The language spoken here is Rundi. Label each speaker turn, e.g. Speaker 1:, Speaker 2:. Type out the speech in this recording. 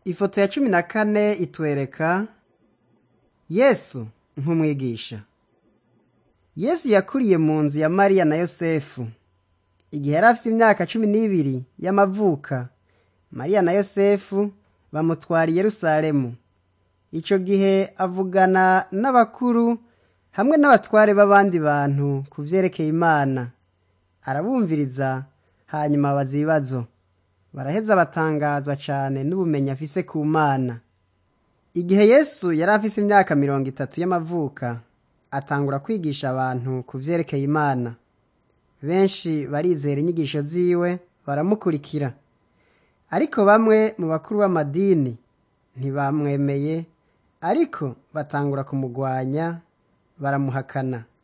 Speaker 1: Ifoto ya cumi na kane itwereka Yesu nk'umwigisha. Yesu yakuriye mu nzu ya Mariya na Yosefu. Igihe yari afise imyaka cumi n'ibiri y'amavuka, Mariya na Yosefu bamutwara i Yerusalemu. Ico gihe avugana n'abakuru hamwe n'abatware b'abandi bantu ku vyerekeye Imana. Arabumviriza hanyuma abaza ibibazo. Baraheza batangazwa cane n'ubumenyi afise ku Mana. Igihe Yesu yari afise imyaka mirongo itatu y'amavuka, atangura kwigisha abantu ku vyerekeye Imana. Benshi barizera inyigisho ziwe baramukurikira. Ariko bamwe mu bakuru b'amadini ntibamwemeye, ariko batangura kumugwanya baramuhakana.